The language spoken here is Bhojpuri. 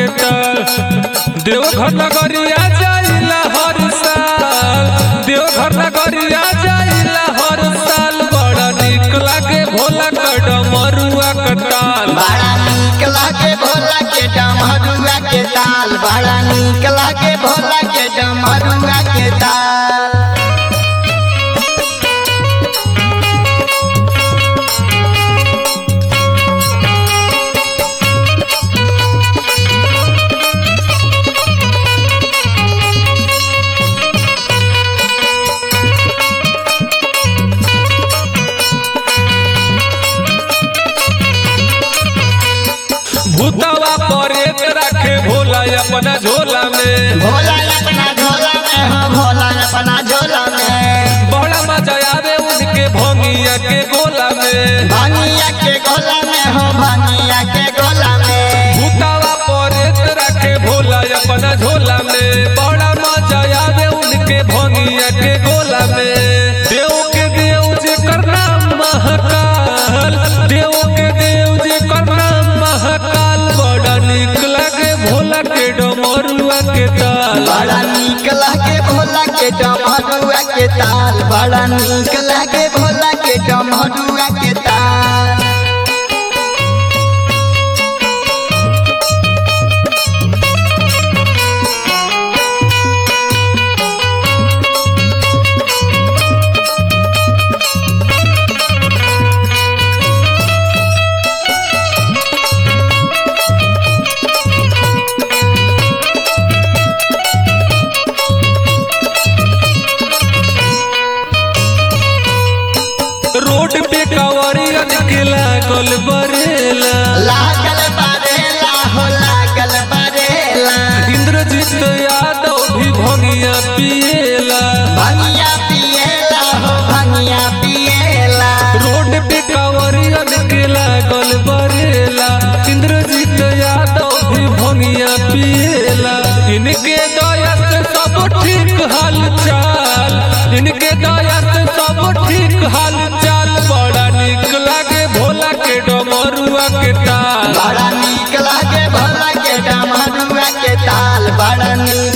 ताल देवघर नगरिया जाइला हर साल देवघर नगरिया जाइला हर साल बड़ा निक लागे भोला का डमरुआ का ताल बड़ा नीक लागे भोला के डमरुआ के ताल बड़ा नीक लागे भोला के डमरुआ के ताल भूतवा परेत रखे भोला अपना झोला में भोला अपना झोला में हो भोला अपना झोला में बड़ा मजा आवे उनके भोंगिया के गोला में भानिया के गोला में हो भानिया के गोला में भूतवा परेत रखे भोला अपना झोला में बड़ा मजा आवे उनके भोंगिया के गोला में देव के देव जे करना महाकाल देव के देव जे करना महाकाल बड़ा निक लागे भोला के डमरुआ के ताल बड़ा नीक लागे भोला के डमरुआ के ताल बड़ा नीक लागे भोला के डमरुआ के ताल रोड पे कवरिया के लागल बरेला लागल बरेला हो लागल बरेला इंद्रजीत यादव भी भंगिया पिएला भंगिया पिएला हो भंगिया पिएला रोड पे कवरिया के लागल बरेला इंद्रजीत यादव भी भंगिया पिएला इनके दया से सब ठीक हाल चाल इनके दया से सब ठीक हाल चाल बड़ा निक लागे भोला के डमरुआ के ताल बड़ा नीक लागे भोला के डमरुआ के ताल बड़ा नीक